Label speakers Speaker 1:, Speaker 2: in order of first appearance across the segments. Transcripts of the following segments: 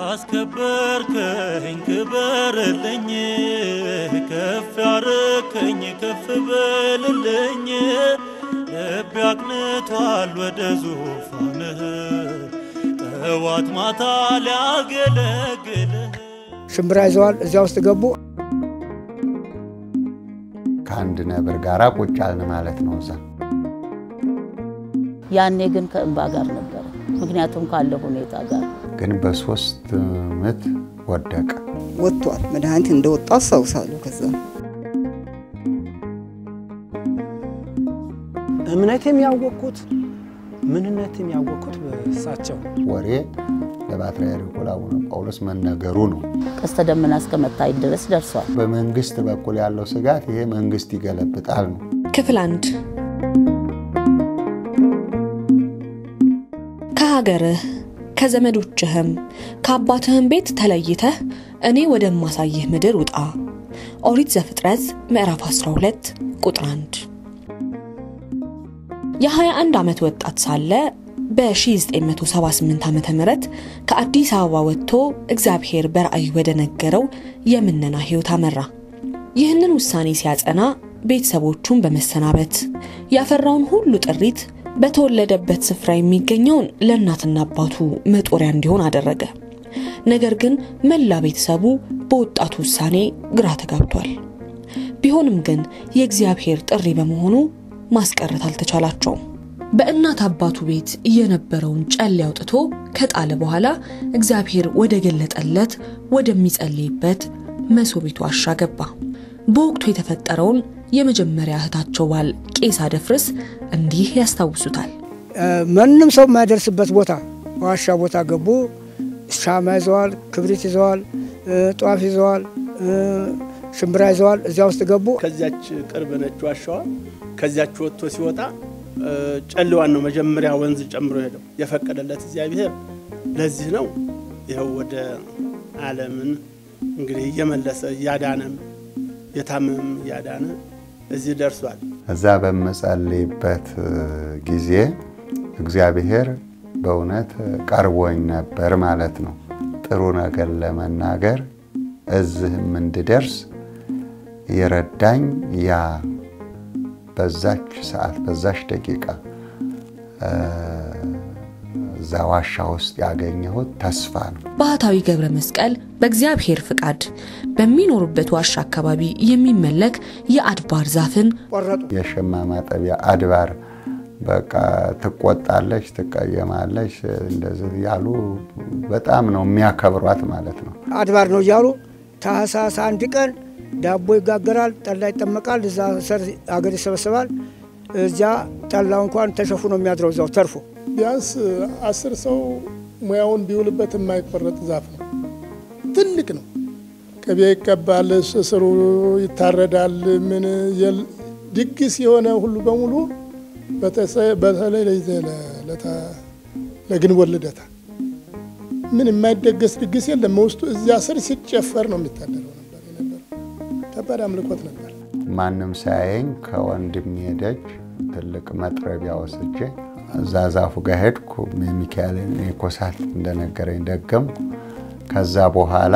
Speaker 1: ያስከበርከኝ ክበርልኝ፣ ከፍ ያረከኝ ከፍ በልልኝ። ልቤ አቅንቷል ወደ ዙፋንህ ጠዋት ማታ ሊያገለግልህ
Speaker 2: ሽምብራ ይዘዋል። እዚያ ውስጥ ገቡ።
Speaker 3: ከአንድ ነብር ጋር ቁጭ አልን ማለት ነው እዛ
Speaker 4: ያኔ ግን ከእንባ ጋር ነበረ። ምክንያቱም ካለ ሁኔታ ጋር
Speaker 3: ግን በሶስት ምት ወደቀ።
Speaker 5: ወጥቷል። መድኃኒት እንደወጣ አስታውሳለሁ። ከዛ
Speaker 6: እምነቴም ያወቅኩት ምንነቴም ያወቅኩት በእሳቸው
Speaker 3: ወሬ ለፓትርያርኩ ለአቡነ ጳውሎስ መነገሩ ነው።
Speaker 4: ቀስተ ደመና እስከ መታየት ድረስ ደርሷል።
Speaker 3: በመንግስት በኩል ያለው ስጋት ይሄ መንግስት ይገለብጣል ነው።
Speaker 7: ክፍል አንድ ከሀገርህ ከዘመዶችህም ከአባትህም ቤት ተለይተህ እኔ ወደማሳይህ ምድር ውጣ። ኦሪት ዘፍጥረት ምዕራፍ 12 ቁጥር 1 የ21 ዓመት ወጣት ሳለ በ1978 ዓ ም ከአዲስ አበባ ወጥቶ እግዚአብሔር በራእይ ወደ ነገረው የምነና ሕይወት አመራ። ይህንን ውሳኔ ሲያጸና ቤተሰቦቹን በመሰናበት ያፈራውን ሁሉ ጥሪት በተወለደበት ስፍራ የሚገኘውን ለእናትና አባቱ መጦሪያ እንዲሆን አደረገ። ነገር ግን መላ ቤተሰቡ በወጣቱ ውሳኔ ግራ ተጋብቷል። ቢሆንም ግን የእግዚአብሔር ጥሪ በመሆኑ ማስቀረት አልተቻላቸውም። በእናት አባቱ ቤት የነበረውን ጨሌ አውጥቶ ከጣለ በኋላ እግዚአብሔር ወደ ገለጠለት ወደሚጸልይበት መሶቢቱ ዋሻ ገባ። በወቅቱ የተፈጠረውን የመጀመሪያ እህታቸው ባል ቄስ አደፍርስ እንዲህ ያስታውሱታል።
Speaker 2: ማንም ሰው የማይደርስበት ቦታ ዋሻ ቦታ ገቡ። ሻማ ይዘዋል፣ ክብሪት ይዘዋል፣ ጧፍ ይዘዋል፣ ሽምብራ ይዘዋል። እዚያ ውስጥ ገቡ።
Speaker 8: ከዚያች ቅርብ ነች ዋሻዋ። ከዚያች ወጥቶ ሲወጣ ጨልዋን ነው መጀመሪያ ወንዝ ጨምሮ ሄደው የፈቀደለት እግዚአብሔር ለዚህ ነው። ይኸው ወደ ዓለምን እንግዲህ እየመለሰ እያዳነም የታመም እያዳነ እዚህ ደርሷል።
Speaker 3: እዛ በምጸልይበት ጊዜ እግዚአብሔር በእውነት ቀርቦኝ ነበር ማለት ነው። ጥሩ ነገር ለመናገር እዚህም እንድደርስ የረዳኝ ያ በዛች ሰዓት በዛች ደቂቃ እዛ ዋሻ ውስጥ ያገኘሁት ተስፋ ነው።
Speaker 7: ባህታዊ ገብረ መስቀል በእግዚአብሔር ፍቃድ በሚኖሩበት ዋሻ አካባቢ የሚመለክ የአድባር ዛፍን
Speaker 2: ቆረጡ።
Speaker 3: የሸማ ማጠቢያ አድባር በቃ ትቆጣለች፣ ትቀየማለች፣ እንደዚህ ያሉ በጣም ነው የሚያከብሯት ማለት ነው።
Speaker 2: አድባር ነው እያሉ ታህሳስ አንድ ቀን ዳቦ ይጋገራል፣ ጠላ ይጠመቃል፣ እዛ ሰር አገር ይሰበሰባል። እዚያ ጠላው እንኳን ተሸፉኖ የሚያድረው እዛው ተርፎ
Speaker 9: ቢያንስ አስር ሰው ሙያውን ቢውልበት የማይቆረጥ ዛፍ ነው። ትልቅ ነው። ቅቤ ይቀባል፣ ስሩ ይታረዳል። ምን ድግስ የሆነ ሁሉ በሙሉ በተለይ ለግንቦት ልደታ ምን የማይደገስ ድግስ የለም። ውስጡ እዚያ ስር ሲጨፈር ነው የሚታደረው ነበር የነበረው። ከባድ አምልኮት ነበር።
Speaker 3: ማንም ሳያየኝ ከወንድሜ ደጅ ትልቅ መጥረቢያ ወስጄ እዛ ዛፉ ጋር ሄድኩ። ሚካኤልን ኮሳት እንደነገረኝ ደገምኩ። ከዛ በኋላ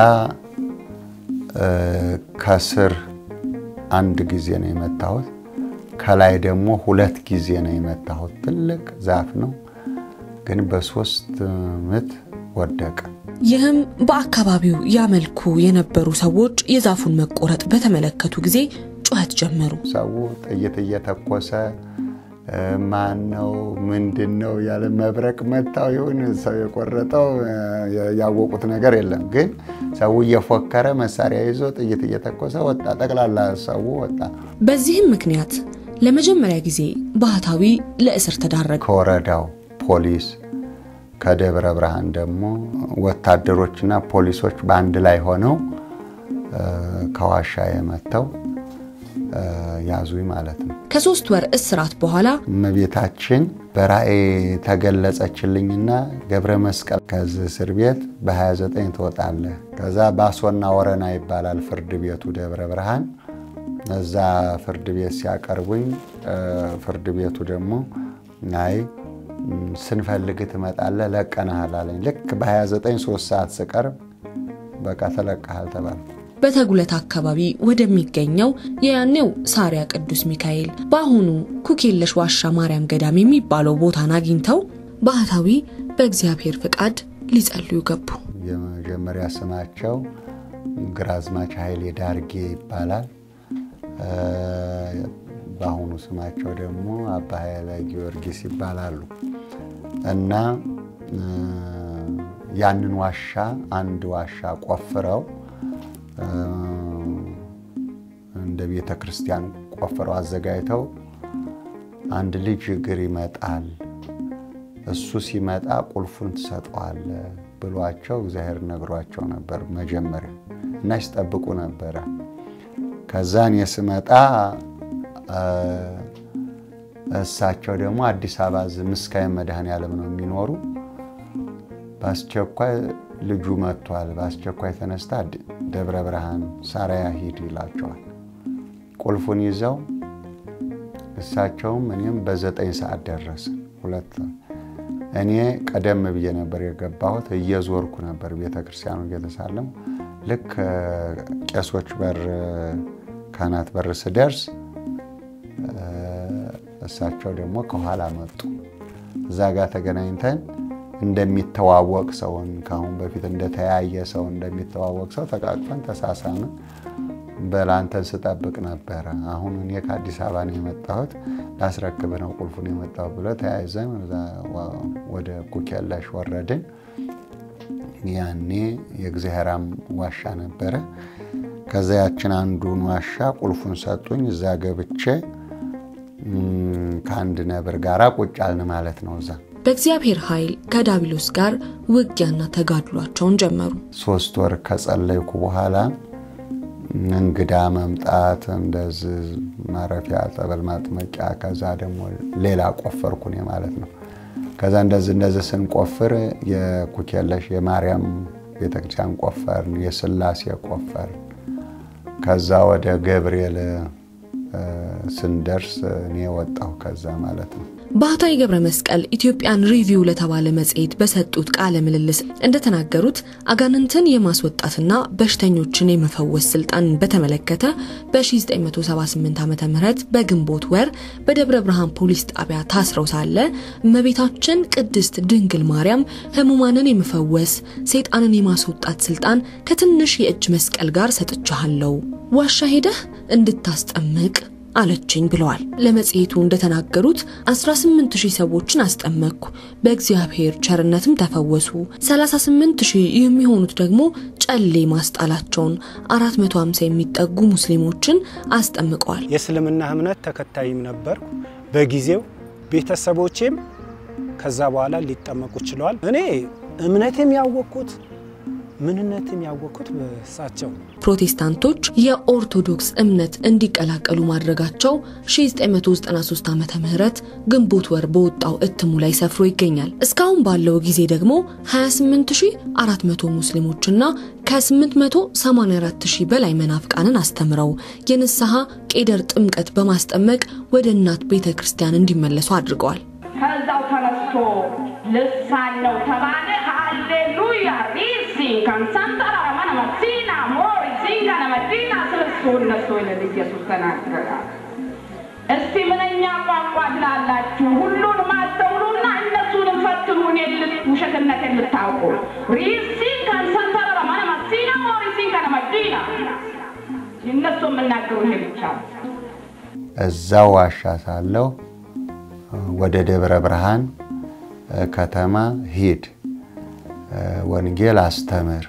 Speaker 3: ከስር አንድ ጊዜ ነው የመታሁት፣ ከላይ ደግሞ ሁለት ጊዜ ነው የመታሁት። ትልቅ ዛፍ ነው፣ ግን በሶስት ምት ወደቀ።
Speaker 7: ይህም በአካባቢው ያመልኩ የነበሩ ሰዎች የዛፉን መቆረጥ በተመለከቱ ጊዜ ጩኸት ጀመሩ።
Speaker 3: ሰው ጥይት እየተኮሰ ማን ነው ምንድን ነው ያለ መብረቅ መታው ይሁን ሰው የቆረጠው ያወቁት ነገር የለም። ግን ሰው እየፎከረ መሳሪያ ይዞ ጥይት እየተኮሰ ወጣ። ጠቅላላ ሰው ወጣ።
Speaker 7: በዚህም ምክንያት ለመጀመሪያ ጊዜ ባህታዊ ለእስር ተዳረገ።
Speaker 3: ከወረዳው ፖሊስ ከደብረ ብርሃን ደግሞ ወታደሮችና ፖሊሶች በአንድ ላይ ሆነው ከዋሻ የመተው ያዙኝ ማለት ነው።
Speaker 7: ከሶስት ወር እስራት በኋላ
Speaker 3: እመቤታችን በራእይ ተገለጸችልኝና ገብረ መስቀል ከዚህ እስር ቤት በ29 ትወጣለህ። ከዛ ባሶና ወረና ይባላል ፍርድ ቤቱ ደብረ ብርሃን። እዛ ፍርድ ቤት ሲያቀርቡኝ ፍርድ ቤቱ ደግሞ አይ ስንፈልግ ትመጣለህ፣ ለቀናሃል አለኝ። ልክ በ29 ሶስት ሰዓት ስቀርብ በቃ ተለቀሃል ተባለ።
Speaker 7: በተጉለት አካባቢ ወደሚገኘው የያኔው ሳሪያ ቅዱስ ሚካኤል በአሁኑ ኩክየለሽ ዋሻ ማርያም ገዳም የሚባለው ቦታን አግኝተው ባህታዊ በእግዚአብሔር ፍቃድ ሊጸልዩ ገቡ።
Speaker 3: የመጀመሪያ ስማቸው ግራዝማች ኃይሌ ዳርጌ ይባላል። በአሁኑ ስማቸው ደግሞ አባ ኃይለ ጊዮርጊስ ይባላሉ እና ያንን ዋሻ አንድ ዋሻ ቆፍረው እንደ ቤተ ክርስቲያን ቆፍረው አዘጋጅተው አንድ ልጅ እግር ይመጣል፣ እሱ ሲመጣ ቁልፉን ትሰጠዋለ ብሏቸው እግዚአብሔር ነግሯቸው ነበር መጀመሪያ እና ሲጠብቁ ነበረ። ከዛ እኔ ስመጣ እሳቸው ደግሞ አዲስ አበባ ምስካየ መድኃኔዓለም ነው የሚኖሩ። በአስቸኳይ ልጁ መጥቷል፣ በአስቸኳይ ተነስታ ደብረ ብርሃን ሳራያ ሂድ ይላቸዋል። ቁልፉን ይዘው እሳቸውም እኔም በዘጠኝ ሰዓት ደረሰ። ሁለት እኔ ቀደም ብዬ ነበር የገባሁት። እየዞርኩ ነበር ቤተክርስቲያኑ እየተሳለም ልክ ቄሶች በር ካህናት በር ስደርስ እሳቸው ደግሞ ከኋላ መጡ። እዛ ጋር ተገናኝተን እንደሚተዋወቅ ሰውን ከአሁን በፊት እንደተያየ ሰው እንደሚተዋወቅ ሰው ተቃቅፈን ተሳሳምን። በላንተን ስጠብቅ ነበረ። አሁን እኔ ከአዲስ አበባ ነው የመጣሁት ላስረክብ ነው ቁልፉን የመጣሁት ብሎ ተያይዘን ወደ ኩክየለሽ ወረድን። ያኔ የእግዚአብሔራም ዋሻ ነበረ። ከዛ ያችን አንዱን ዋሻ ቁልፉን ሰጡኝ። እዛ ገብቼ ከአንድ ነብር ጋር ቁጭ አልን ማለት ነው እዛ
Speaker 7: በእግዚአብሔር ኃይል ከዳቢሎስ ጋር ውጊያና ተጋድሏቸውን ጀመሩ።
Speaker 3: ሶስት ወር ከጸለይኩ በኋላ እንግዳ መምጣት እንደዚህ ማረፊያ ጸበል ማጥመቂያ፣ ከዛ ደግሞ ሌላ ቆፈርኩ እኔ ማለት ነው። ከዛ እንደዚህ እንደዚህ ስንቆፍር የኩክየለሽ የማርያም ቤተክርስቲያን ቆፈርን፣ የስላሴ ቆፈርን። ከዛ ወደ ገብርኤል ስንደርስ እኔ ወጣሁ ከዛ ማለት ነው።
Speaker 7: ባህታዊ ገብረ መስቀል ኢትዮጵያን ሪቪው ለተባለ መጽሔት በሰጡት ቃለ ምልልስ እንደተናገሩት አጋንንትን የማስወጣትና በሽተኞችን የመፈወስ ስልጣንን በተመለከተ በ1978 ዓ ም በግንቦት ወር በደብረ ብርሃን ፖሊስ ጣቢያ ታስረው ሳለ እመቤታችን ቅድስት ድንግል ማርያም ህሙማንን የመፈወስ ሰይጣንን የማስወጣት ስልጣን ከትንሽ የእጅ መስቀል ጋር ሰጥቻለሁ፣ ዋሻ ሄደህ እንድታስጠምቅ አለችኝ ብለዋል። ለመጽሔቱ እንደተናገሩት 18 ሺህ ሰዎችን አስጠመቅኩ፣ በእግዚአብሔር ቸርነትም ተፈወሱ። 38 ሺህ የሚሆኑት ደግሞ ጨሌ ማስጣላቸውን፣ 450 የሚጠጉ ሙስሊሞችን አስጠምቀዋል።
Speaker 6: የእስልምና እምነት ተከታይም ነበርኩ በጊዜው ቤተሰቦቼም ከዛ በኋላ ሊጠመቁ ችለዋል። እኔ እምነቴም ያወቅኩት ምንነትም ያወቅኩት በሳቸው
Speaker 7: ፕሮቴስታንቶች የኦርቶዶክስ እምነት እንዲቀላቀሉ ማድረጋቸው 1993 ዓ ም ግንቦት ወር በወጣው እትሙ ላይ ሰፍሮ ይገኛል። እስካሁን ባለው ጊዜ ደግሞ 28400 ሙስሊሞችና ከ884000 በላይ መናፍቃንን አስተምረው የንስሐ ቄደር ጥምቀት በማስጠመቅ ወደ እናት ቤተ ክርስቲያን እንዲመለሱ አድርገዋል።
Speaker 10: ከዛው ተነስቶ ልሳን ነው ተባለ። ሃሌሉያ ሪሲ ከንሳንጠራ ረመነ መሲና ሞሪ ሲንገነ መዲና ስልሱ እነሱ ይልል ኢየሱስ ተናገረ። እስቲ ምንኛ ቋንቋ ትላላችሁ? ሁሉንም አስተውሉና እነሱንም ፈትኑ፣ እኔን ውሸትነት የምታውቁ ሪሲ ከንሳንጠራ ረመነ መሲና ሞሪ ሲንገነ መዲና እነሱ የምናገሩ ይሄ ብቻ
Speaker 3: እዛው ዋሻ ሳለሁ ወደ ደብረ ብርሃን ከተማ ሂድ፣ ወንጌል አስተምር፣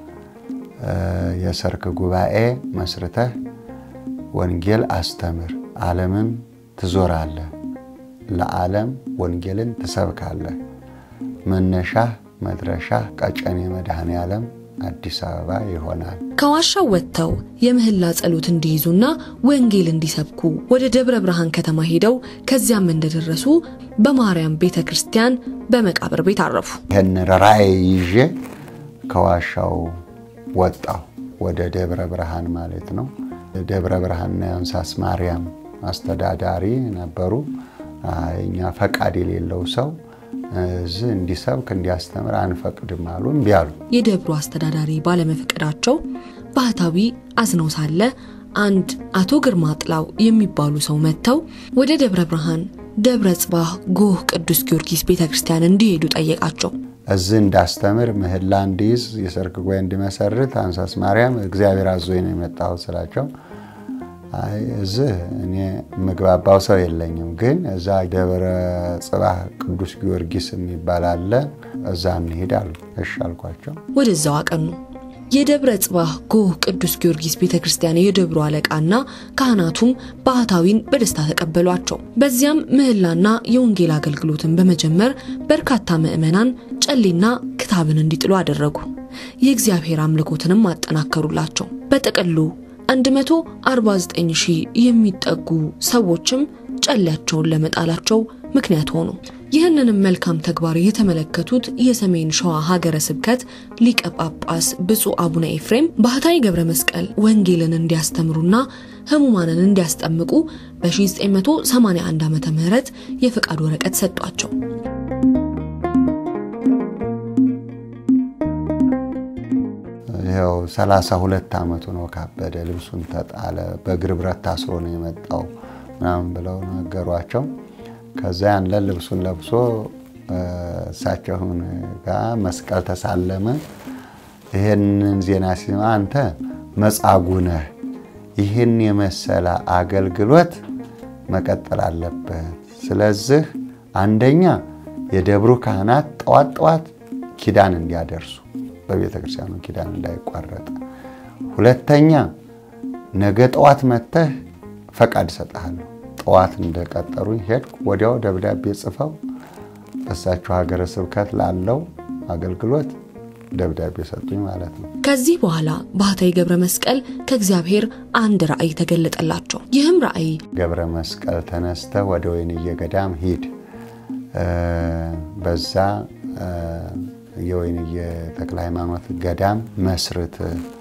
Speaker 3: የሰርክ ጉባኤ መስርተህ ወንጌል አስተምር፣ ዓለምን ትዞራለህ፣ ለዓለም ወንጌልን ትሰብካለህ። መነሻህ መድረሻህ ቀጨኔ መድኃኔ ዓለም አዲስ አበባ ይሆናል።
Speaker 7: ከዋሻው ወጥተው የምህላ ጸሎት እንዲይዙና ወንጌል እንዲሰብኩ ወደ ደብረ ብርሃን ከተማ ሄደው ከዚያም እንደደረሱ በማርያም ቤተ ክርስቲያን በመቃብር ቤት አረፉ።
Speaker 3: ይህን ራእይ ይዤ ከዋሻው ወጣሁ ወደ ደብረ ብርሃን ማለት ነው። ደብረ ብርሃንና የአንሳስ ማርያም አስተዳዳሪ ነበሩ። እኛ ፈቃድ የሌለው ሰው እዚህ እንዲሰብክ እንዲያስተምር አንፈቅድም አሉ። እምቢ አሉ።
Speaker 7: የደብሩ አስተዳዳሪ ባለመፍቀዳቸው ባህታዊ አዝነው ሳለ አንድ አቶ ግርማ ጥላው የሚባሉ ሰው መጥተው ወደ ደብረ ብርሃን ደብረ ጽባህ ጎህ ቅዱስ ጊዮርጊስ ቤተ ክርስቲያን እንዲሄዱ ጠየቃቸው።
Speaker 3: እዚህ እንዳስተምር ምህላ እንዲይዝ የሰርክ ጉባኤ እንዲመሰርት አንሳስ ማርያም እግዚአብሔር አዞኝ ነው የመጣሁት ስላቸው አይ እዚህ እኔ ምግባባው ሰው የለኝም፣ ግን እዛ ደብረ ጽባህ ቅዱስ ጊዮርጊስ የሚባል አለ፣ እዛ እንሂድ አሉ። እሺ አልኳቸው።
Speaker 7: ወደዛው አቀኑ። የደብረ ጽባህ ጎህ ቅዱስ ጊዮርጊስ ቤተ ክርስቲያን የደብሩ አለቃና ካህናቱም ባህታዊን በደስታ ተቀበሏቸው። በዚያም ምህላና የወንጌል አገልግሎትን በመጀመር በርካታ ምዕመናን ጨሌና ክታብን እንዲጥሉ አደረጉ። የእግዚአብሔር አምልኮትንም አጠናከሩላቸው። በጥቅሉ 149 ሺህ የሚጠጉ ሰዎችም ጨሌያቸውን ለመጣላቸው ምክንያት ሆኑ። ይህንንም መልካም ተግባር የተመለከቱት የሰሜን ሸዋ ሀገረ ስብከት ሊቀ ጳጳስ ብፁዕ አቡነ ኤፍሬም ባህታዊ ገብረ መስቀል ወንጌልን እንዲያስተምሩና ህሙማንን እንዲያስጠምቁ በ1981 ዓ ም የፈቃድ ወረቀት ሰጧቸው።
Speaker 3: ይኸው 32 ዓመቱ ነው ካበደ፣ ልብሱን ተጣለ፣ በእግር ብረት ታስሮ ነው የመጣው ምናምን ብለው ነገሯቸው። ከዛ ያንን ልብሱን ለብሶ እሳቸውን ጋር መስቀል ተሳለመ። ይህንን ዜና ሲማ አንተ መጻጉዕ ነህ፣ ይህን የመሰለ አገልግሎት መቀጠል አለበት። ስለዚህ አንደኛ የደብሩ ካህናት ጠዋት ጠዋት ኪዳን እንዲያደርሱ በቤተ ክርስቲያኑ ኪዳን እንዳይቋረጥ፣ ሁለተኛ ነገ ጠዋት መጥተህ ፈቃድ እሰጥሃለሁ። ጠዋት እንደቀጠሩኝ ሄድኩ። ወዲያው ደብዳቤ ጽፈው እሳቸው ሀገረ ስብከት ላለው አገልግሎት ደብዳቤ ሰጡኝ ማለት ነው።
Speaker 7: ከዚህ በኋላ ባህታዊ ገብረ መስቀል ከእግዚአብሔር አንድ ራእይ ተገለጠላቸው። ይህም ራእይ
Speaker 3: ገብረ መስቀል ተነስተህ ወደ ወይንዬ ገዳም ሂድ፣ በዛ የወይንዬ ተክለ ሃይማኖት ገዳም መስርት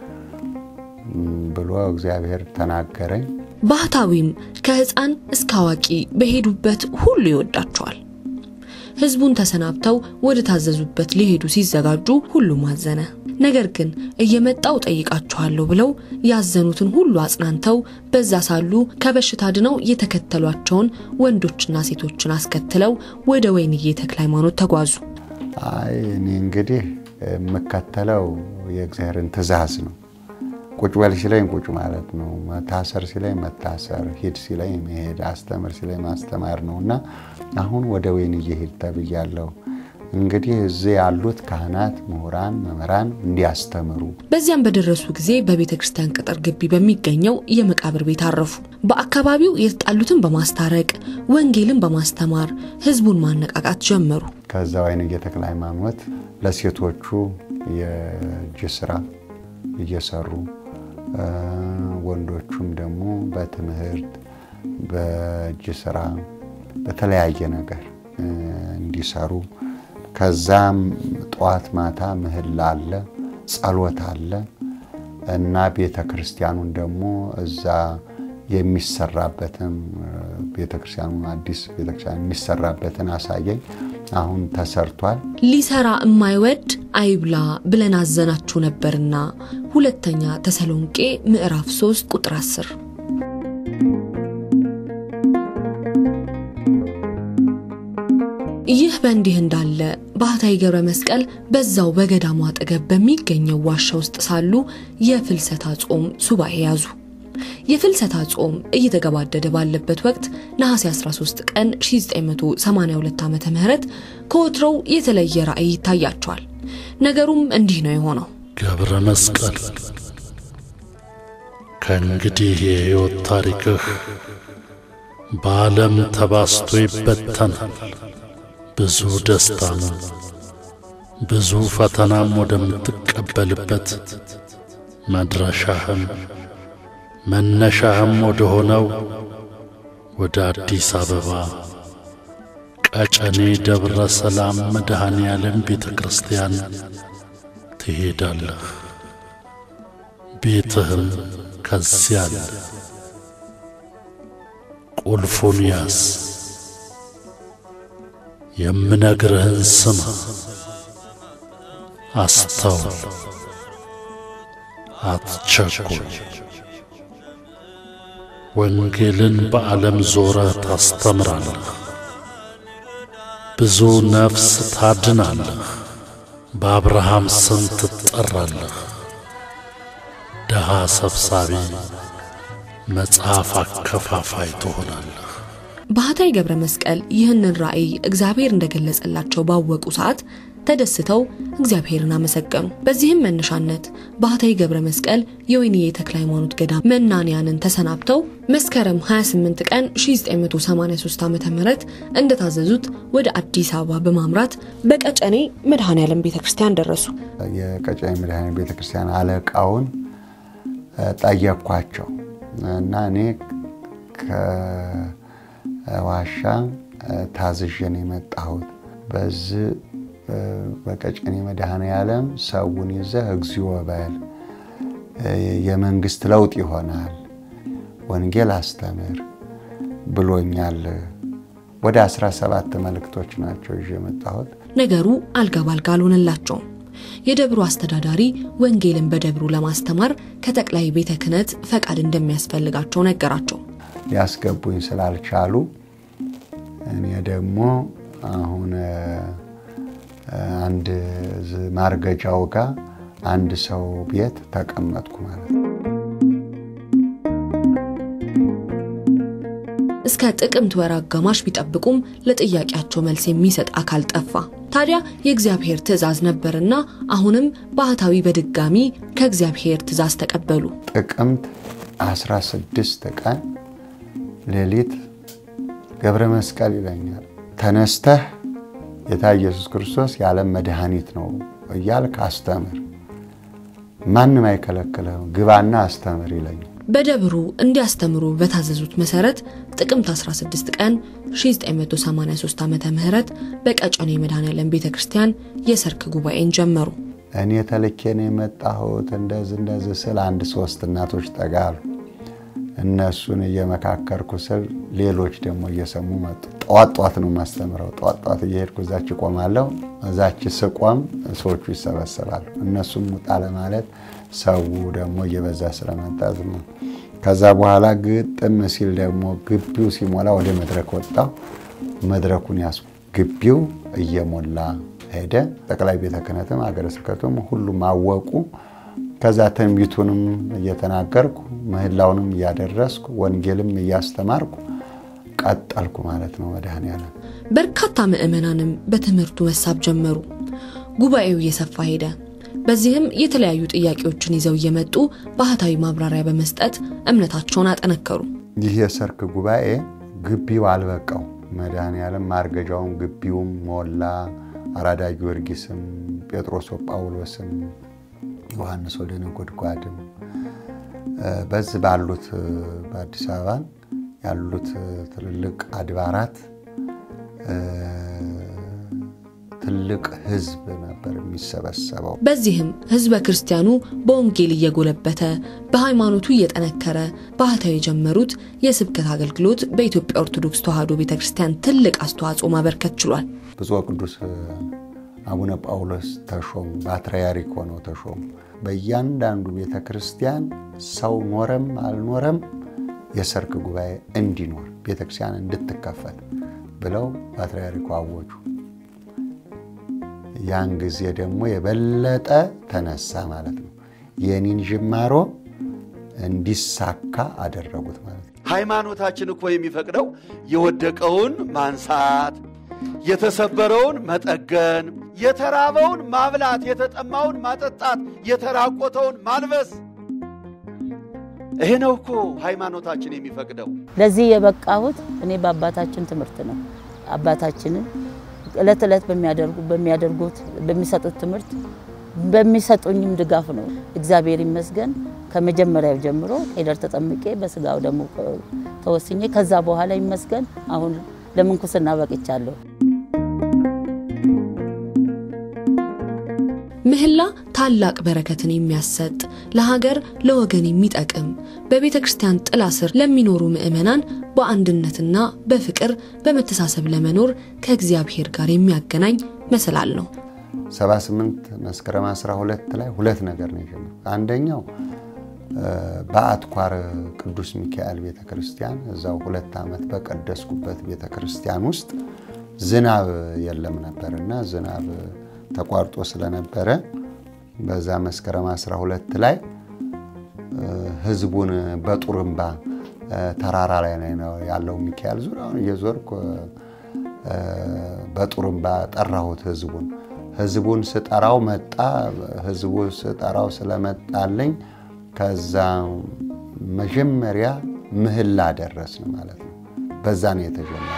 Speaker 3: ብሎ እግዚአብሔር ተናገረኝ።
Speaker 7: ባህታዊም ከሕፃን እስከ አዋቂ በሄዱበት ሁሉ ይወዳቸዋል። ሕዝቡን ተሰናብተው ወደ ታዘዙበት ሊሄዱ ሲዘጋጁ ሁሉም አዘነ። ነገር ግን እየመጣው ጠይቃችኋለሁ ብለው ያዘኑትን ሁሉ አጽናንተው በዛ ሳሉ ከበሽታ ድነው የተከተሏቸውን ወንዶችና ሴቶችን አስከትለው ወደ ወይንዬ ተክለ ሃይማኖት ተጓዙ።
Speaker 3: አይ እኔ እንግዲህ የምከተለው የእግዚአብሔርን ትእዛዝ ነው። ቁጭ በል ሲለኝ ቁጭ ማለት ነው። መታሰር ሲለኝ መታሰር፣ ሂድ ሲለኝ መሄድ፣ አስተምር ሲለኝ ማስተማር ነው እና አሁን ወደ ወይንዬ ሂድ ተብያለሁ። እንግዲህ እዚህ ያሉት ካህናት፣ ምሁራን፣ መምህራን እንዲያስተምሩ
Speaker 7: በዚያም በደረሱ ጊዜ በቤተ ክርስቲያን ቅጥር ግቢ በሚገኘው የመቃብር ቤት አረፉ። በአካባቢው የተጣሉትን በማስታረቅ ወንጌልን በማስተማር ህዝቡን ማነቃቃት ጀመሩ።
Speaker 3: ከዛ ወይንዬ ተክለ ሃይማኖት ለሴቶቹ የእጅ ስራ እየሰሩ ወንዶቹም ደግሞ በትምህርት በእጅ ስራ በተለያየ ነገር እንዲሰሩ ከዛም ጠዋት ማታ ምህላ አለ፣ ጸሎት አለ እና ቤተ ክርስቲያኑን ደግሞ እዛ የሚሰራበትን ቤተ ክርስቲያኑ አዲስ ቤተ ክርስቲያን የሚሰራበትን አሳየኝ። አሁን ተሰርቷል።
Speaker 7: ሊሰራ የማይወድ አይብላ ብለን አዘናችሁ ነበርና ሁለተኛ ተሰሎንቄ ምዕራፍ 3 ቁጥር 10 ይህ በእንዲህ እንዳለ ባህታዊ ገብረ መስቀል በዛው በገዳሙ አጠገብ በሚገኘው ዋሻ ውስጥ ሳሉ የፍልሰታ ጾም ሱባኤ ያዙ። የፍልሰታ ጾም እየተገባደደ ባለበት ወቅት ነሐሴ 13 ቀን 1982 ዓ ም ከወትሮው የተለየ ራእይ ይታያቸዋል። ነገሩም እንዲህ ነው የሆነው።
Speaker 11: ገብረ መስቀል ከእንግዲህ የሕይወት ታሪክህ በዓለም ተባስቶ ይበተናል። ብዙ ደስታም ብዙ ፈተናም ወደምትቀበልበት መድረሻህም መነሻህም ወደ ሆነው ወደ አዲስ አበባ ቀጨኔ ደብረ ሰላም መድኃኔ ዓለም ቤተ ክርስቲያን ትሄዳለህ። ቤትህም ከዚያ አለ። ቁልፉን ያዝ። የምነግርህን ስማ፣ አስተውል፣ አትቸኩል። ወንጌልን በዓለም ዞረ ታስተምራለህ፣ ብዙ ነፍስ ታድናለህ፣ በአብርሃም ስም ትጠራለህ። ድሃ ሰብሳቢ፣ መጽሐፍ አከፋፋይ ትሆናለህ።
Speaker 7: ባህታዊ ገብረ መስቀል ይህንን ራእይ እግዚአብሔር እንደገለጸላቸው ባወቁ ሰዓት ተደስተው እግዚአብሔርን አመሰገኑ። በዚህም መነሻነት ባህታዊ ገብረ መስቀል የወይንዬ ተክለ ሃይማኖት ገዳም መናንያንን ተሰናብተው መስከረም 28 ቀን 1983 ዓ ም እንደታዘዙት ወደ አዲስ አበባ በማምራት በቀጨኔ መድኃኔ ዓለም ቤተ ክርስቲያን ደረሱ።
Speaker 3: የቀጨኔ መድኃኔ ቤተ ክርስቲያን አለቃውን ጠየቅኳቸው እና እኔ ከዋሻ ታዝዤ ነው የመጣሁት በዚህ በቀጨኔ መድኃኔ ዓለም ሰውን ይዘህ እግዚኦ በል፣ የመንግስት ለውጥ ይሆናል፣ ወንጌል አስተምር ብሎኛል። ወደ 17 መልእክቶች ናቸው ይዤ የመጣሁት።
Speaker 7: ነገሩ አልጋ ባልጋ አልሆነላቸውም። የደብሩ አስተዳዳሪ ወንጌልን በደብሩ ለማስተማር ከጠቅላይ ቤተ ክህነት ፈቃድ እንደሚያስፈልጋቸው ነገራቸው።
Speaker 3: ሊያስገቡኝ ስላልቻሉ እኔ ደግሞ አሁን አንድ ማርገጃው ጋር አንድ ሰው ቤት ተቀመጥኩ ማለት ነው።
Speaker 7: እስከ ጥቅምት ወር አጋማሽ ቢጠብቁም ለጥያቄያቸው መልስ የሚሰጥ አካል ጠፋ። ታዲያ የእግዚአብሔር ትእዛዝ ነበርና አሁንም ባህታዊ በድጋሚ ከእግዚአብሔር ትእዛዝ ተቀበሉ።
Speaker 3: ጥቅምት 16 ቀን ሌሊት ገብረ መስቀል ይለኛል ተነስተህ ጌታ ኢየሱስ ክርስቶስ የዓለም መድኃኒት ነው እያልክ አስተምር፣ ማንም አይከለክልህም፣ ግባና አስተምር ይለኛል።
Speaker 7: በደብሩ እንዲያስተምሩ በታዘዙት መሰረት ጥቅምት 16 ቀን 1983 ዓመተ ምህረት በቀጨኔ መድኃኔዓለም ቤተ ክርስቲያን የሰርክ ጉባኤን ጀመሩ።
Speaker 3: እኔ ተልኬ ነው የመጣሁት እንደዚህ እንደዚህ ስል አንድ ሶስት እናቶች ጠጋሉ። እነሱን እየመካከርኩ ስል ሌሎች ደግሞ እየሰሙ መጡ። ጠዋት ጠዋት ነው የማስተምረው። ጠዋት ጠዋት እየሄድኩ እዛች እቆማለሁ። እዛች ስቆም ሰዎቹ ይሰበሰባሉ። እነሱም ውጣ ለማለት ሰው ደግሞ እየበዛ ስለመጣ ዝም ነው። ከዛ በኋላ ግጥም ሲል ደግሞ ግቢው ሲሞላ ወደ መድረክ ወጣው። መድረኩን ያስ ግቢው እየሞላ ሄደ። ጠቅላይ ቤተ ክህነትም ሀገረ ስብከቱም ሁሉም አወቁ። ከዛ ትንቢቱንም እየተናገርኩ ምህላውንም እያደረስኩ ወንጌልም እያስተማርኩ ቀጠልኩ ማለት ነው። መድኃኔዓለም
Speaker 7: በርካታ ምዕመናንም በትምህርቱ መሳብ ጀመሩ። ጉባኤው እየሰፋ ሄደ። በዚህም የተለያዩ ጥያቄዎችን ይዘው እየመጡ ባህታዊ ማብራሪያ በመስጠት እምነታቸውን አጠነከሩ።
Speaker 3: ይህ የሰርክ ጉባኤ ግቢው አልበቃው። መድኃኔዓለም ማርገጃውም ግቢውም ሞላ። አራዳ ጊዮርጊስም ጴጥሮስ ጳውሎስም ዮሐንስ ወልደ ነጎድጓድም በዚህ ባሉት በአዲስ አበባ ያሉት ትልልቅ አድባራት ትልቅ ሕዝብ ነበር የሚሰበሰበው።
Speaker 7: በዚህም ሕዝበ ክርስቲያኑ በወንጌል እየጎለበተ በሃይማኖቱ እየጠነከረ ባህታዊ የጀመሩት የስብከት አገልግሎት በኢትዮጵያ ኦርቶዶክስ ተዋሕዶ ቤተ ክርስቲያን ትልቅ አስተዋጽኦ ማበርከት ችሏል።
Speaker 3: ብፁዕ ቅዱስ አቡነ ጳውሎስ ተሾሙ፣ ፓትርያርክ ሆነው ተሾሙ። በእያንዳንዱ ቤተ ክርስቲያን ሰው ኖረም አልኖረም የሰርክ ጉባኤ እንዲኖር ቤተ ክርስቲያን እንድትከፈት ብለው ፓትርያርኩ አወጁ። ያን ጊዜ ደግሞ የበለጠ ተነሳ ማለት ነው። የኔን ጅማሮ እንዲሳካ አደረጉት ማለት ነው።
Speaker 12: ሃይማኖታችን እኮ የሚፈቅደው የወደቀውን ማንሳት፣ የተሰበረውን መጠገን፣ የተራበውን ማብላት፣ የተጠማውን ማጠጣት፣ የተራቆተውን ማልበስ። ይሄ ነው እኮ ሃይማኖታችን የሚፈቅደው።
Speaker 4: ለዚህ የበቃሁት እኔ በአባታችን ትምህርት ነው። አባታችንን እለት እለት በሚያደርጉ በሚያደርጉት በሚሰጡት ትምህርት በሚሰጡኝም ድጋፍ ነው። እግዚአብሔር ይመስገን። ከመጀመሪያው ጀምሮ ቄደር ተጠምቄ በስጋው ደግሞ ተወስኜ ከዛ በኋላ ይመስገን አሁን ለምንኩስና በቅቻለሁ።
Speaker 7: ምህላ ታላቅ በረከትን የሚያሰጥ ለሀገር ለወገን የሚጠቅም በቤተ ክርስቲያን ጥላ ስር ለሚኖሩ ምዕመናን በአንድነትና በፍቅር በመተሳሰብ ለመኖር ከእግዚአብሔር ጋር የሚያገናኝ መሰላል ነው።
Speaker 3: 78 መስከረም 12 ላይ ሁለት ነገር ነው የጀመረው። አንደኛው በአትኳር ቅዱስ ሚካኤል ቤተ ክርስቲያን እዛው ሁለት ዓመት በቀደስኩበት ቤተ ክርስቲያን ውስጥ ዝናብ የለም ነበር እና ዝናብ ተቋርጦ ስለነበረ በዛ መስከረም 12 ላይ ህዝቡን በጡርምባ ተራራ ላይ ነው ያለው ሚካኤል ዙሪያውን እየዞርኩ በጡርምባ ጠራሁት ህዝቡን። ህዝቡን ስጠራው መጣ። ህዝቡ ስጠራው ስለመጣልኝ ከዛ መጀመሪያ ምህላ ደረስን ማለት ነው። በዛ ነው የተጀመረ።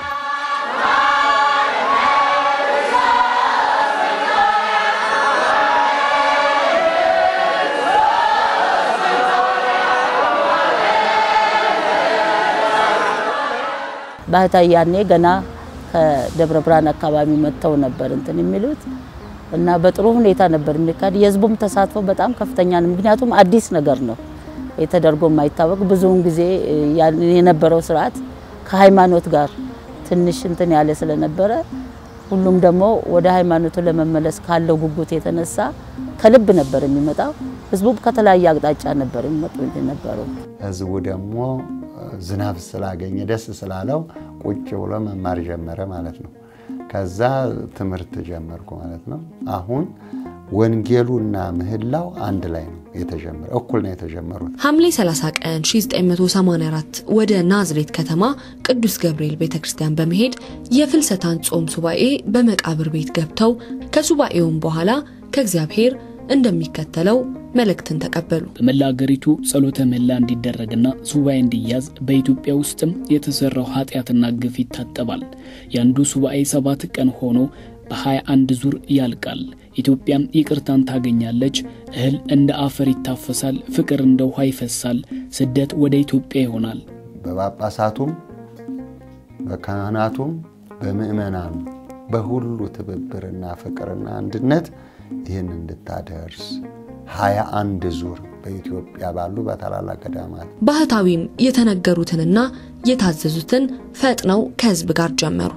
Speaker 4: ባህታዊ ያኔ ገና ከደብረ ብርሃን አካባቢ መጥተው ነበር እንትን የሚሉት እና በጥሩ ሁኔታ ነበር የሚካሄድ። የህዝቡም ተሳትፎ በጣም ከፍተኛ ነው። ምክንያቱም አዲስ ነገር ነው የተደርጎ የማይታወቅ ብዙውን ጊዜ የነበረው ስርዓት ከሃይማኖት ጋር ትንሽ እንትን ያለ ስለነበረ ሁሉም ደግሞ ወደ ሃይማኖቱ ለመመለስ ካለው ጉጉት የተነሳ ከልብ ነበር የሚመጣው። ህዝቡም ከተለያየ አቅጣጫ ነበር የሚመጡ የነበረው።
Speaker 3: ህዝቡ ደግሞ ዝናብ ስላገኘ ደስ ስላለው ቁጭ ብሎ መማር ጀመረ ማለት ነው። ከዛ ትምህርት ጀመርኩ ማለት ነው። አሁን ወንጌሉና ምህላው አንድ ላይ ነው የተጀመረ፣ እኩል ነው የተጀመሩት።
Speaker 7: ሐምሌ 30 ቀን 1984 ወደ ናዝሬት ከተማ ቅዱስ ገብርኤል ቤተ ክርስቲያን በመሄድ የፍልሰታን ጾም ሱባኤ በመቃብር ቤት ገብተው ከሱባኤውም በኋላ ከእግዚአብሔር እንደሚከተለው መልእክትን ተቀበሉ።
Speaker 13: በመላ አገሪቱ ጸሎተ ምህላ እንዲደረግና ሱባኤ እንዲያዝ በኢትዮጵያ ውስጥም የተሰራው ኃጢአትና ግፍ ይታጠባል። የአንዱ ሱባኤ ሰባት ቀን ሆኖ በሀያ አንድ ዙር ያልቃል። ኢትዮጵያም ይቅርታን ታገኛለች። እህል እንደ አፈር ይታፈሳል፣ ፍቅር እንደ ውሃ ይፈሳል። ስደት ወደ ኢትዮጵያ ይሆናል።
Speaker 3: በጳጳሳቱም በካህናቱም በምእመናኑ በሁሉ ትብብርና ፍቅርና አንድነት ይህን እንድታደርስ ሀያ አንድ ዙር በኢትዮጵያ ባሉ በታላላቅ ገዳማት
Speaker 7: ባህታዊም የተነገሩትንና የታዘዙትን ፈጥነው ከህዝብ ጋር ጀመሩ።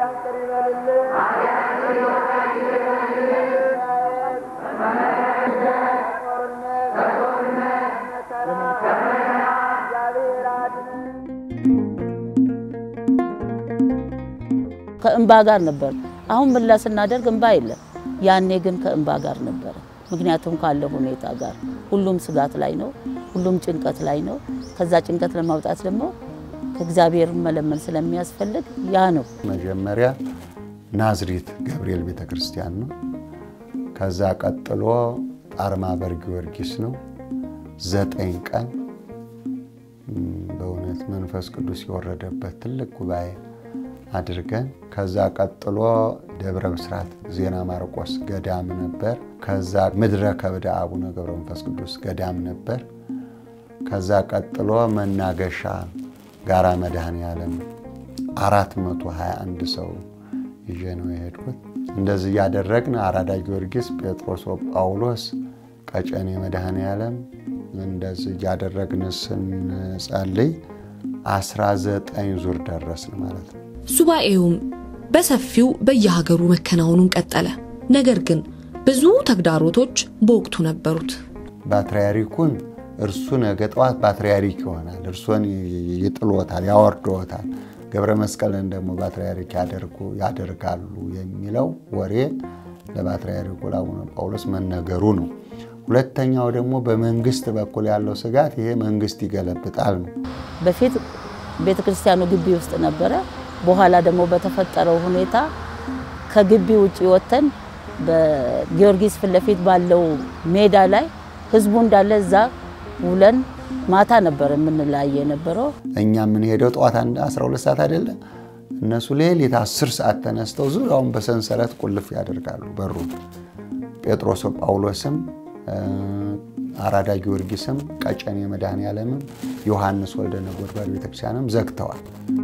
Speaker 4: ከእንባ ጋር ነበር። አሁን ምህላ ስናደርግ እንባ የለም። ያኔ ግን ከእንባ ጋር ነበረ። ምክንያቱም ካለው ሁኔታ ጋር ሁሉም ስጋት ላይ ነው፣ ሁሉም ጭንቀት ላይ ነው። ከዛ ጭንቀት ለማውጣት ደግሞ ከእግዚአብሔር መለመን ስለሚያስፈልግ ያ ነው።
Speaker 3: መጀመሪያ ናዝሬት ገብርኤል ቤተ ክርስቲያን ነው። ከዛ ቀጥሎ ጣርማ በር ጊዮርጊስ ነው። ዘጠኝ ቀን በእውነት መንፈስ ቅዱስ የወረደበት ትልቅ ጉባኤ አድርገን ከዛ ቀጥሎ ደብረ ብስራት ዜና ማርቆስ ገዳም ነበር። ከዛ ምድረ ከብደ አቡነ ገብረ መንፈስ ቅዱስ ገዳም ነበር። ከዛ ቀጥሎ መናገሻ ጋራ መድኃኔ ዓለም አራት መቶ ሀያ አንድ ሰው ይዤ ነው የሄድኩት። እንደዚህ እያደረግን አራዳ ጊዮርጊስ፣ ጴጥሮስ ጳውሎስ፣ ቀጨኔ መድኃኔ ዓለም እንደዚህ እያደረግን ስንጸልይ አስራ ዘጠኝ ዙር ደረስን ማለት ነው።
Speaker 7: ሱባኤውም በሰፊው በየሀገሩ መከናወኑን ቀጠለ። ነገር ግን ብዙ ተግዳሮቶች በወቅቱ ነበሩት።
Speaker 3: ፓትርያርኩን እርሱ ነገ ጠዋት ፓትርያርክ ይሆናል፣ እርሶን ይጥሎታል፣ ያወርዶታል፣ ገብረ መስቀልን ደግሞ ፓትርያርክ ያደርጋሉ የሚለው ወሬ ለፓትርያርኩ ለአቡነ ጳውሎስ መነገሩ ነው። ሁለተኛው ደግሞ በመንግስት በኩል ያለው ስጋት ይሄ መንግስት ይገለብጣል ነው።
Speaker 4: በፊት ቤተ ክርስቲያኑ ግቢ ውስጥ ነበረ። በኋላ ደግሞ በተፈጠረው ሁኔታ ከግቢ ውጭ ወጥተን በጊዮርጊስ ፊት ለፊት ባለው ሜዳ ላይ ህዝቡ እንዳለ እዛ ውለን ማታ ነበር የምንለያየ የነበረው።
Speaker 3: እኛ የምንሄደው ጠዋት 12 ሰዓት አይደለ? እነሱ ሌሊት 10 ሰዓት ተነስተው ዙሪያውን በሰንሰለት ቁልፍ ያደርጋሉ በሩ። ጴጥሮስ ጳውሎስም አራዳ ጊዮርጊስም ቀጨኔ መድኃኔ ዓለምም ዮሐንስ ወልደ ነጎድጓድ ቤተክርስቲያንም ዘግተዋል።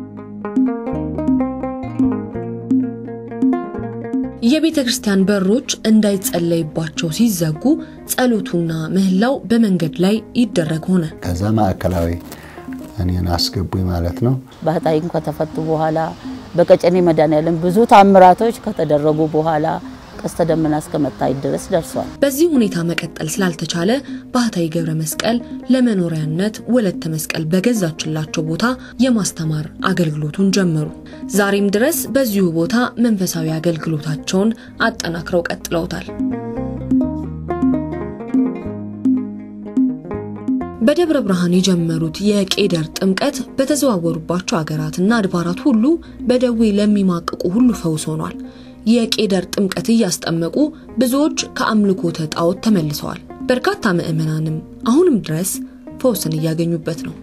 Speaker 7: የቤተ ክርስቲያን በሮች እንዳይጸለይባቸው ሲዘጉ ጸሎቱና ምህላው በመንገድ ላይ ይደረግ ሆነ።
Speaker 3: ከዛ ማዕከላዊ እኔን አስገቡኝ ማለት ነው።
Speaker 4: ባህታዊም ከተፈቱ በኋላ በቀጨኔ መድኃኔዓለም ብዙ ታምራቶች ከተደረጉ በኋላ ቀስተ ደመና እስከ መታየት ድረስ ደርሷል።
Speaker 7: በዚህ ሁኔታ መቀጠል ስላልተቻለ ባህታዊ ገብረ መስቀል ለመኖሪያነት ወለተ መስቀል በገዛችላቸው ቦታ የማስተማር አገልግሎቱን ጀመሩ። ዛሬም ድረስ በዚሁ ቦታ መንፈሳዊ አገልግሎታቸውን አጠናክረው ቀጥለውታል። በደብረ ብርሃን የጀመሩት የቄደር ጥምቀት በተዘዋወሩባቸው አገራትና አድባራት ሁሉ በደዌ ለሚማቅቁ ሁሉ ፈውስ ሆኗል። የቄደር ጥምቀት እያስጠመቁ ብዙዎች ከአምልኮተ ጣዖት ተመልሰዋል። በርካታ ምዕመናንም አሁንም ድረስ ፈውስን እያገኙበት ነው።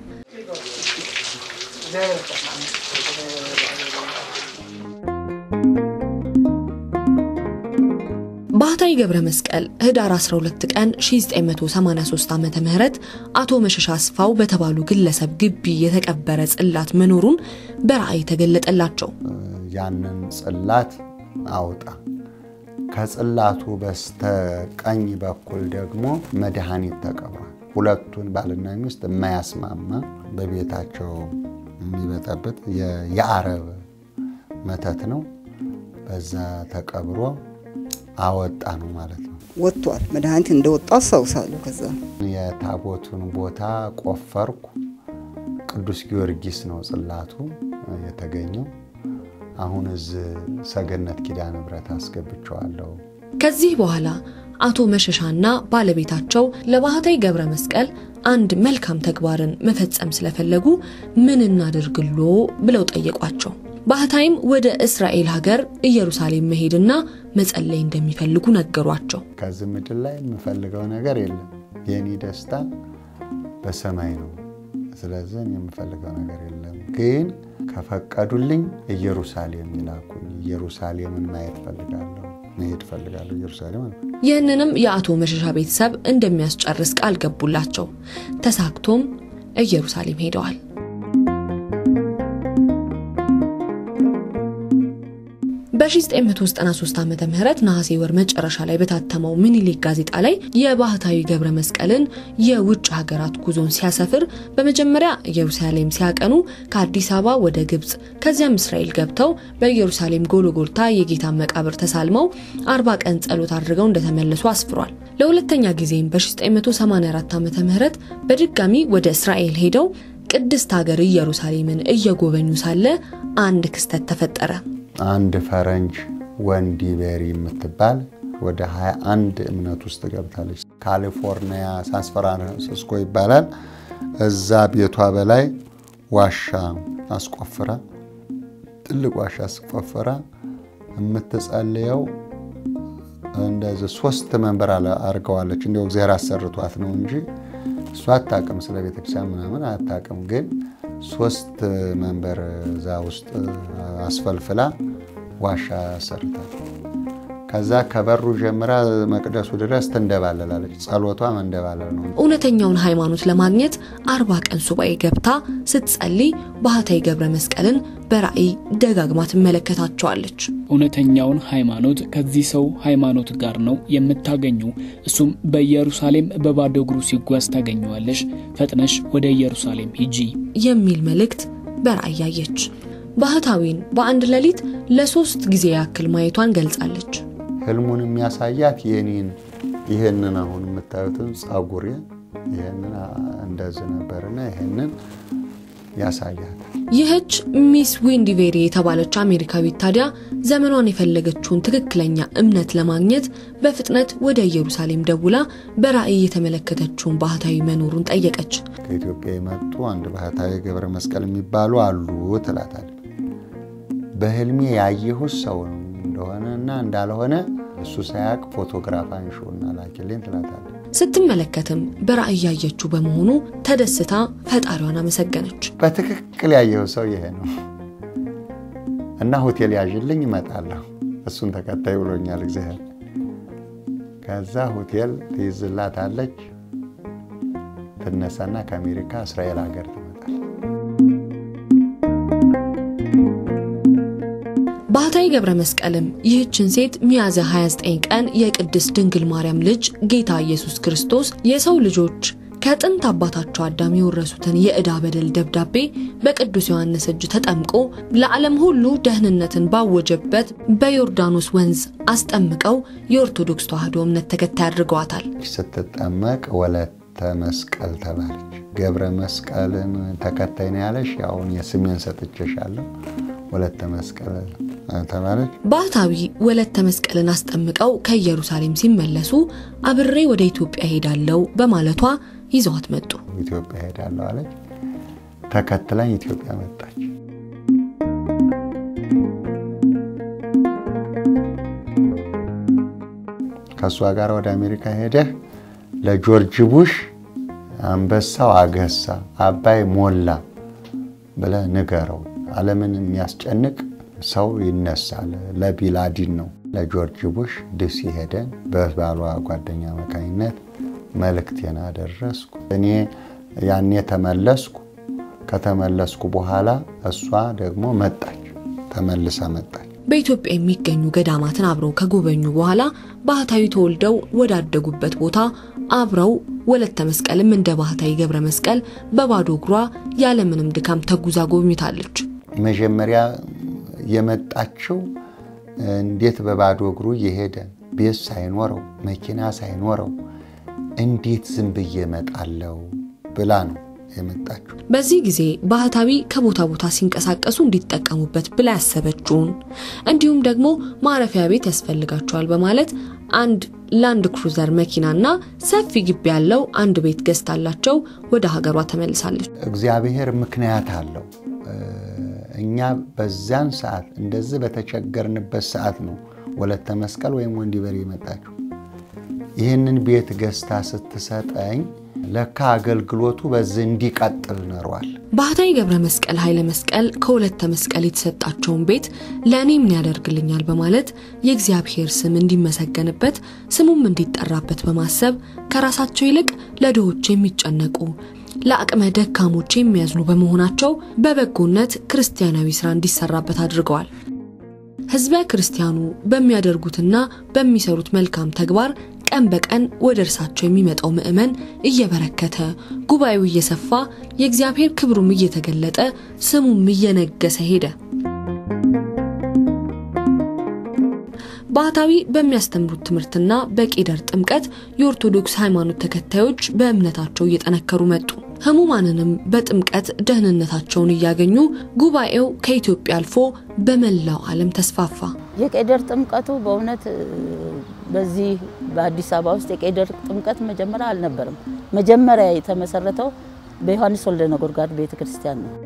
Speaker 7: ባህታዊ ገብረ መስቀል ህዳር 12 ቀን 1983 ዓ ም አቶ መሸሻ አስፋው በተባሉ ግለሰብ ግቢ የተቀበረ ጽላት መኖሩን በራእይ ተገለጠላቸው።
Speaker 3: ያንን ጽላት አውጣ፣ ከጽላቱ በስተቀኝ በኩል ደግሞ መድኃኒት ተቀብሯል። ሁለቱን ባልና ሚስት የማያስማማ በቤታቸው የሚበጠብጥ የአረብ መተት ነው። በዛ ተቀብሮ አወጣ ነው ማለት ነው።
Speaker 5: ወጥቷል። መድኃኒት እንደወጣ አስታውሳለሁ። ከዛ
Speaker 3: የታቦቱን ቦታ ቆፈርኩ። ቅዱስ ጊዮርጊስ ነው ጽላቱ የተገኘው። አሁን እዚህ ሰገነት ኪዳነ ምሕረት አስገብቸዋለሁ።
Speaker 7: ከዚህ በኋላ አቶ መሸሻና ባለቤታቸው ለባህታዊ ገብረ መስቀል አንድ መልካም ተግባርን መፈጸም ስለፈለጉ ምን እናድርግሎ ብለው ጠየቋቸው። ባህታይም ወደ እስራኤል ሀገር ኢየሩሳሌም መሄድና መጸለይ እንደሚፈልጉ ነገሯቸው።
Speaker 3: ከዚህ ምድር ላይ የምፈልገው ነገር የለም። የኔ ደስታ በሰማይ ነው። ስለዚህ የምፈልገው ነገር የለም። ግን ከፈቀዱልኝ ኢየሩሳሌም ይላኩኝ። ኢየሩሳሌምን ማየት ፈልጋለሁ፣ መሄድ ፈልጋለሁ ኢየሩሳሌም አልኩ።
Speaker 7: ይህንንም የአቶ መሸሻ ቤተሰብ እንደሚያስጨርስ ቃል ገቡላቸው። ተሳክቶም ኢየሩሳሌም ሄደዋል። በ1993 ዓ ም ነሐሴ ወር መጨረሻ ላይ በታተመው ምኒልክ ጋዜጣ ላይ የባህታዊ ገብረ መስቀልን የውጭ ሀገራት ጉዞን ሲያሰፍር በመጀመሪያ ኢየሩሳሌም ሲያቀኑ ከአዲስ አበባ ወደ ግብፅ ከዚያም እስራኤል ገብተው በኢየሩሳሌም ጎልጎልታ የጌታን መቃብር ተሳልመው አርባ ቀን ጸሎት አድርገው እንደተመለሱ አስፍሯል። ለሁለተኛ ጊዜም በ1984 ዓ ም በድጋሚ ወደ እስራኤል ሄደው ቅድስት ሀገር ኢየሩሳሌምን እየጎበኙ ሳለ አንድ ክስተት ተፈጠረ።
Speaker 3: አንድ ፈረንጅ ወንዲ ቤሪ የምትባል ወደ 21 እምነት ውስጥ ገብታለች። ካሊፎርኒያ ሳን ፍራንሲስኮ ይባላል። እዛ ቤቷ በላይ ዋሻ አስቆፍራ ትልቅ ዋሻ አስቆፍራ የምትጸልየው እንደዚህ ሶስት መንበር አድርገዋለች። እንዲያው እግዚአብሔር አሰርቷት ነው እንጂ እሷ አታውቅም፣ ስለ ቤተክርስቲያን ምናምን አታውቅም። ግን ሶስት መንበር እዛ ውስጥ አስፈልፍላ ዋሻ ሰርታል። ከዛ ከበሩ ጀምራ መቅደሱ ድረስ ትንደባለላለች። ጸሎቷ መንደባለል ነው።
Speaker 7: እውነተኛውን ሃይማኖት ለማግኘት አርባ ቀን ሱባኤ ገብታ ስትጸልይ ባህታዊ ገብረ መስቀልን በራእይ ደጋግማ ትመለከታቸዋለች።
Speaker 13: እውነተኛውን ሃይማኖት ከዚህ ሰው ሃይማኖት ጋር ነው የምታገኙ። እሱም በኢየሩሳሌም በባዶ እግሩ ሲጓዝ ታገኘዋለሽ። ፈጥነሽ ወደ ኢየሩሳሌም ሂጂ
Speaker 7: የሚል መልእክት በራእይ ያየች። ባህታዊን በአንድ ሌሊት ለሶስት ጊዜ ያክል ማየቷን ገልጻለች።
Speaker 3: ህልሙን የሚያሳያት የኔን ይህንን አሁን የምታዩትን ጸጉሬ ይህንን እንደዚህ ነበርና ይህንን ያሳያል።
Speaker 7: ይህች ሚስ ዊንዲቬሪ የተባለች አሜሪካዊት ታዲያ ዘመኗን የፈለገችውን ትክክለኛ እምነት ለማግኘት በፍጥነት ወደ ኢየሩሳሌም ደውላ በራእይ የተመለከተችውን ባህታዊ መኖሩን ጠየቀች።
Speaker 3: ከኢትዮጵያ የመጡ አንድ ባህታዊ ገብረ መስቀል የሚባሉ አሉ ትላታል። በህልሜ ያየሁት ሰው እንደሆነ እና እንዳልሆነ እሱ ሳያቅ ፎቶግራፍ አንሺውና ላኪልኝ ትላታለች።
Speaker 7: ስትመለከትም በራእይ ያየችው በመሆኑ ተደስታ ፈጣሪዋን አመሰገነች።
Speaker 3: በትክክል ያየው ሰው ይሄ ነው እና ሆቴል ያዥልኝ እመጣለሁ፣ እሱን ተከታይ ብሎኛል እግዚአብሔር። ከዛ ሆቴል ትይዝላታለች። ትነሳና ከአሜሪካ እስራኤል ሀገር ትመጣል።
Speaker 7: ባህታዊ ገብረ መስቀልም ይህችን ሴት ሚያዝያ 29 ቀን የቅድስት ድንግል ማርያም ልጅ ጌታ ኢየሱስ ክርስቶስ የሰው ልጆች ከጥንት አባታቸው አዳም የወረሱትን የዕዳ በደል ደብዳቤ በቅዱስ ዮሐንስ እጅ ተጠምቆ ለዓለም ሁሉ ደህንነትን ባወጀበት በዮርዳኖስ ወንዝ አስጠምቀው የኦርቶዶክስ ተዋሕዶ እምነት ተከታይ አድርገዋታል።
Speaker 3: ስትጠመቅ ወለተ መስቀል ተባለች። ገብረ መስቀልን ተከታይ ነው ያለሽ። አሁን የስሜን ሰጥቼሻለሁ። ወለተ መስቀል ተባለች።
Speaker 7: ባህታዊ ወለተ መስቀልን አስጠምቀው ከኢየሩሳሌም ሲመለሱ አብሬ ወደ ኢትዮጵያ ሄዳለሁ በማለቷ ይዘዋት መጡ።
Speaker 3: ኢትዮጵያ ሄዳለሁ አለች። ተከትላኝ ኢትዮጵያ መጣች። ከእሷ ጋር ወደ አሜሪካ ሄደህ ለጆርጅ ቡሽ አንበሳው አገሳ አባይ ሞላ ብለህ ንገረው። ዓለምን የሚያስጨንቅ ሰው ይነሳል። ለቢላዲን ነው። ለጆርጅ ቡሽ ዲሲ ሄደን በባሏ ጓደኛ አማካኝነት መልእክቴን አደረስኩ። እኔ ያኔ ተመለስኩ። ከተመለስኩ በኋላ እሷ ደግሞ መጣች፣ ተመልሳ መጣች።
Speaker 7: በኢትዮጵያ የሚገኙ ገዳማትን አብረው ከጎበኙ በኋላ ባህታዊ ተወልደው ወዳደጉበት ቦታ አብረው ወለተ መስቀልም እንደ ባህታዊ ገብረ መስቀል በባዶ እግሯ ያለምንም ድካም ተጉዛ ጎብኝታለች።
Speaker 3: መጀመሪያ የመጣችው እንዴት በባዶ እግሩ እየሄደ ቤት ሳይኖረው መኪና ሳይኖረው እንዴት ዝም ብዬ እመጣለሁ ብላ ነው የመጣችው።
Speaker 7: በዚህ ጊዜ ባህታዊ ከቦታ ቦታ ሲንቀሳቀሱ እንዲጠቀሙበት ብላ ያሰበችውን እንዲሁም ደግሞ ማረፊያ ቤት ያስፈልጋቸዋል በማለት አንድ ላንድ ክሩዘር መኪናና ሰፊ ግቢ ያለው አንድ ቤት ገዝታላቸው ወደ ሀገሯ ተመልሳለች።
Speaker 3: እግዚአብሔር ምክንያት አለው። እኛ በዛን ሰዓት እንደዚህ በተቸገርንበት ሰዓት ነው ወለተ መስቀል ወይም ወንዲበሬ የመጣችው። ይህንን ቤት ገዝታ ስትሰጠኝ ለካ አገልግሎቱ በዚህ እንዲቀጥል ኖሯል።
Speaker 7: ባህታዊ ገብረ መስቀል ኃይለ መስቀል ከወለተ መስቀል የተሰጣቸውን ቤት ለእኔ ምን ያደርግልኛል በማለት የእግዚአብሔር ስም እንዲመሰገንበት ስሙም እንዲጠራበት በማሰብ ከራሳቸው ይልቅ ለድሆች የሚጨነቁ ለአቅመ ደካሞች የሚያዝኑ በመሆናቸው በበጎነት ክርስቲያናዊ ስራ እንዲሰራበት አድርገዋል። ህዝበ ክርስቲያኑ በሚያደርጉትና በሚሰሩት መልካም ተግባር ቀን በቀን ወደ እርሳቸው የሚመጣው ምዕመን እየበረከተ ጉባኤው እየሰፋ የእግዚአብሔር ክብሩም እየተገለጠ ስሙም እየነገሰ ሄደ። ባህታዊ በሚያስተምሩት ትምህርትና በቄደር ጥምቀት የኦርቶዶክስ ሃይማኖት ተከታዮች በእምነታቸው እየጠነከሩ መጡ። ህሙማንንም በጥምቀት ደህንነታቸውን እያገኙ ጉባኤው ከኢትዮጵያ አልፎ በመላው ዓለም ተስፋፋ።
Speaker 4: የቄደር ጥምቀቱ በእውነት በዚህ በአዲስ አበባ ውስጥ የቄደር ጥምቀት መጀመሪያ አልነበረም። መጀመሪያ የተመሰረተው በዮሐንስ ወልደ ነጎድጓድ ቤተ ክርስቲያን ነው።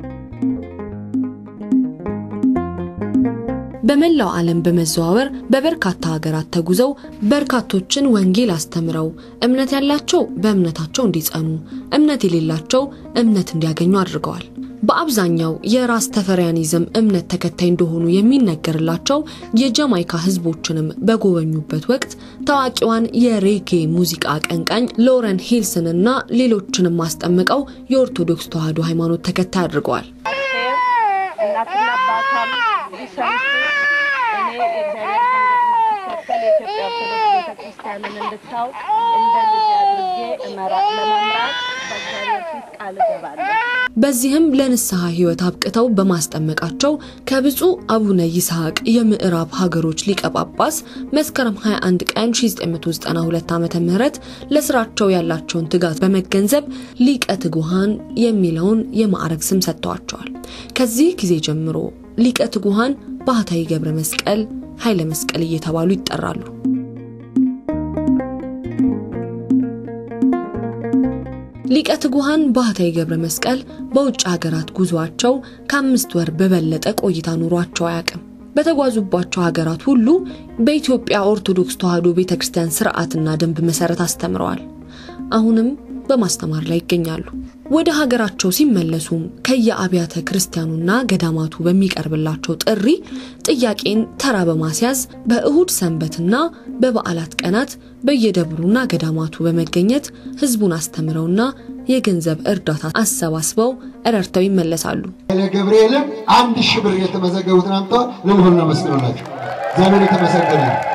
Speaker 7: በመላው ዓለም በመዘዋወር በበርካታ ሀገራት ተጉዘው በርካቶችን ወንጌል አስተምረው እምነት ያላቸው በእምነታቸው እንዲጸኑ፣ እምነት የሌላቸው እምነት እንዲያገኙ አድርገዋል። በአብዛኛው የራስ ተፈሪያኒዝም እምነት ተከታይ እንደሆኑ የሚነገርላቸው የጃማይካ ህዝቦችንም በጎበኙበት ወቅት ታዋቂዋን የሬጌ ሙዚቃ አቀንቃኝ ሎረን ሂልስን እና ሌሎችንም አስጠምቀው የኦርቶዶክስ ተዋሕዶ ሃይማኖት ተከታይ አድርገዋል።
Speaker 10: እናትና አባቷም ሊሰምቱ እኔ የእግዚአብሔር መንገድ የኢትዮጵያ ኦርቶዶክስ ቤተክርስቲያንን እንድታውቅ እንደ ልጅ አድርጌ እመራ ለመምራት በእግዚአብሔር ፊት ቃል እገባለሁ።
Speaker 7: በዚህም ለንስሐ ህይወት አብቅተው በማስጠመቃቸው ከብፁዕ አቡነ ይስሐቅ የምዕራብ ሀገሮች ሊቀ ጳጳስ መስከረም 21 ቀን 1992 ዓ ም ለስራቸው ያላቸውን ትጋት በመገንዘብ ሊቀ ትጉሃን የሚለውን የማዕረግ ስም ሰጥተዋቸዋል። ከዚህ ጊዜ ጀምሮ ሊቀ ትጉሃን ባህታዊ ገብረ መስቀል ኃይለ መስቀል እየተባሉ ይጠራሉ። ሊቀ ትጉሃን ባህታዊ ገብረ መስቀል በውጭ ሀገራት ጉዟቸው ከአምስት ወር በበለጠ ቆይታ ኑሯቸው አያውቅም። በተጓዙባቸው ሀገራት ሁሉ በኢትዮጵያ ኦርቶዶክስ ተዋሕዶ ቤተ ክርስቲያን ስርዓትና ደንብ መሰረት አስተምረዋል። አሁንም በማስተማር ላይ ይገኛሉ። ወደ ሀገራቸው ሲመለሱም ከየአብያተ ክርስቲያኑና ገዳማቱ በሚቀርብላቸው ጥሪ ጥያቄን ተራ በማስያዝ በእሁድ ሰንበትና በበዓላት ቀናት በየደብሩና ገዳማቱ በመገኘት ህዝቡን አስተምረውና የገንዘብ እርዳታ አሰባስበው ረድተው ይመለሳሉ።
Speaker 14: ለገብርኤልም አንድ ሺህ ብር የተመዘገቡትን አምጥተው ልልብና መስክሮላቸው እግዚአብሔር የተመሰገነ